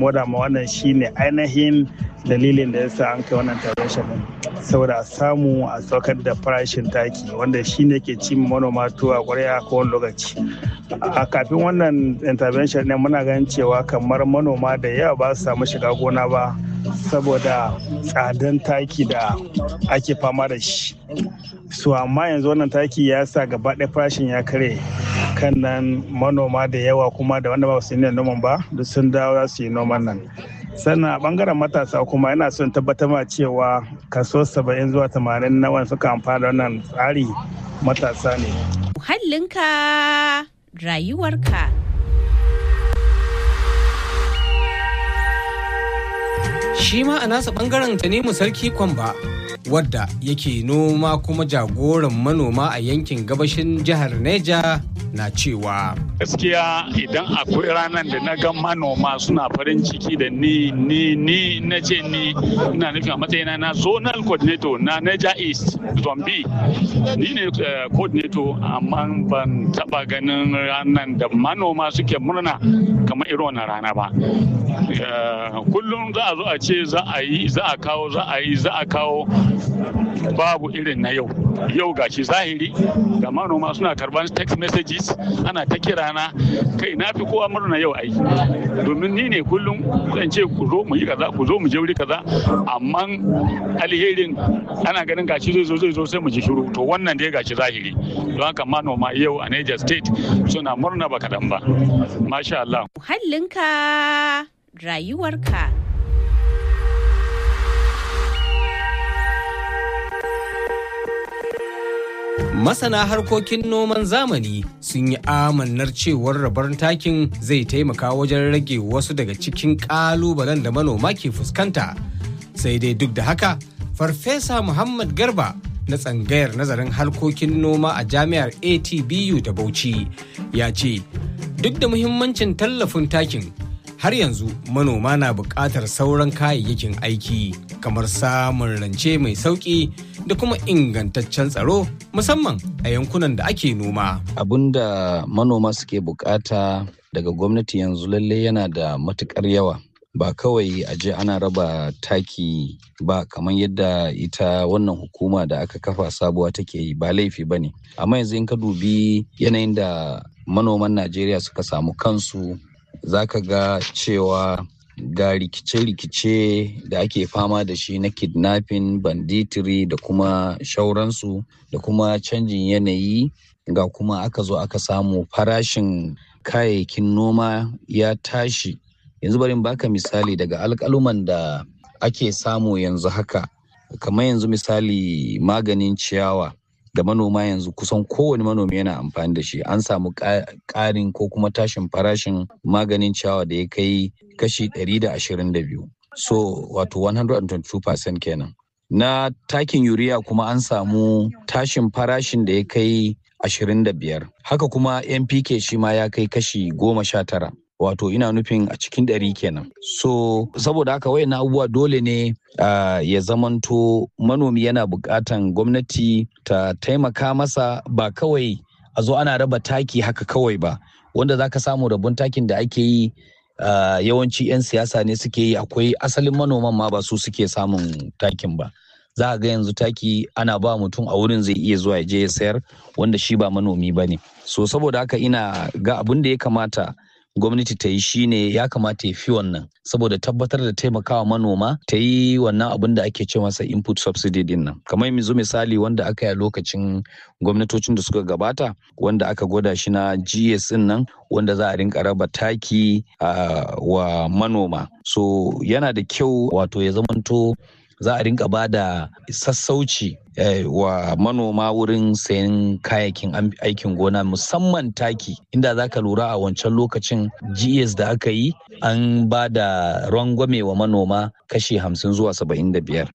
kuma da ma wannan shine ainihin dalilin da yasa an kai wannan intervention din saboda a samu a saukar da farashin taki wanda shine ke ci manoma tuwa kwarya ko wani lokaci a kafin wannan intervention ne muna ganin cewa kamar manoma da yawa ba su samu shiga gona ba saboda tsadan taki da ake fama da shi so amma yanzu wannan taki ya sa gaba ɗaya farashin ya kare kan nan manoma da yawa kuma da wanda ba su yi noman ba duk sun dawo za su yi noman nan sannan a bangaren matasa kuma yana son tabbatar ma cewa kaso 70 zuwa 80 na wani suka amfana da wannan tsari matasa ne Muhallinka rayuwarka. Shi ma a nasa bangaren Tanimu Sarki Kwamba wadda yake noma kuma jagoran manoma a yankin gabashin jihar Neja na cewa gaskiya idan akwai ranar da na ga manoma suna farin ciki da ni ni ni na ce ni ina nufin a matsayina na zonal coordinator na Niger East Zombi ni ne coordinator amma ban taba ganin ranar da manoma suke murna kamar irin wannan rana ba kullum za a zo a ce za a yi za a kawo za a yi za a kawo babu irin na yau yau gashi zahiri ga manoma suna karban text messages ana ta kira na kai na fi kowa murna yau ai domin ni ne kullum zan ce ku zo mu yi kaza ku zo mu je wuri kaza amma alherin ana ganin gashi zai zo zai zo sai mu ji shiru to wannan dai gashi zahiri don haka manoma yau a Niger State suna murna ba kaɗan ba masha Allah Muhallinka rayuwarka. Masana harkokin noman zamani sun yi amannar cewar rabar takin zai taimaka wajen rage wasu daga cikin ƙalubalen da manoma ke fuskanta. Sai dai duk da haka, Farfesa Muhammad Garba na tsangayar nazarin harkokin noma a jami'ar ATBU da Bauchi ya ce, duk da muhimmancin tallafin takin har yanzu manoma na buƙatar sauran kayayyakin aiki kamar samun rance mai sauƙi da kuma ingantaccen tsaro musamman a yankunan da ake noma. Abin da manoma suke bukata daga gwamnati yanzu lalle yana da matukar yawa. Ba kawai a je ana raba taki ba kamar yadda ita wannan hukuma da aka kafa sabuwa take yi ba laifi ba ne. Amma yanzu in ka dubi yanayin da manoman Najeriya suka samu kansu za ka ga cewa ga rikice-rikice da ake fama da shi na kidnapping banditiri da kuma shauransu da kuma canjin yanayi ga kuma aka zo aka samu farashin kayayyakin noma ya tashi yanzu bari baka misali daga alkaluman da ake samu yanzu haka kamar yanzu misali maganin ciyawa da manoma yanzu kusan kowane manomi yana amfani da shi an samu ƙarin ko kuma tashin farashin maganin ciyawa da ya kai kashi 122 so wato 122% kenan na takin yuriya kuma an samu tashin farashin da ya kai 25 haka kuma npk shi ma ya kai kashi 19 wato ina nufin a cikin ɗari kenan so saboda haka wayan abubuwa dole ne uh, ya zamanto manomi yana buƙatan gwamnati ta taimaka masa ba kawai a zo ana raba taki haka kawai ba wanda za ka samu rabon takin da ake yi uh, yawanci 'yan siyasa ne suke yi akwai asalin manoman ma ba su suke samun takin ba za a ga yanzu taki ana ba mutum a wurin zai iya zuwa ya je ya sayar wanda shi ba manomi ba ne so saboda haka ina ga abin da ya kamata gwamnati ta yi shine ya kamata ya fi wannan saboda tabbatar da taimakawa manoma ta yi wannan abin da ake ce masa input subsidy din nan kamar yanzu misali wanda aka yi a lokacin gwamnatocin da suka gabata wanda aka gwada shi na gs din nan wanda za a rinka raba taki uh, wa manoma so yana da kyau wato ya zamanto za a rinka ba da sassauci eh, wa manoma wurin sayan kayayyakin aikin gona musamman taki inda za ka lura a wancan lokacin gs da aka yi an ba da rangwame wa manoma kashi hamsin zuwa saba'in da biyar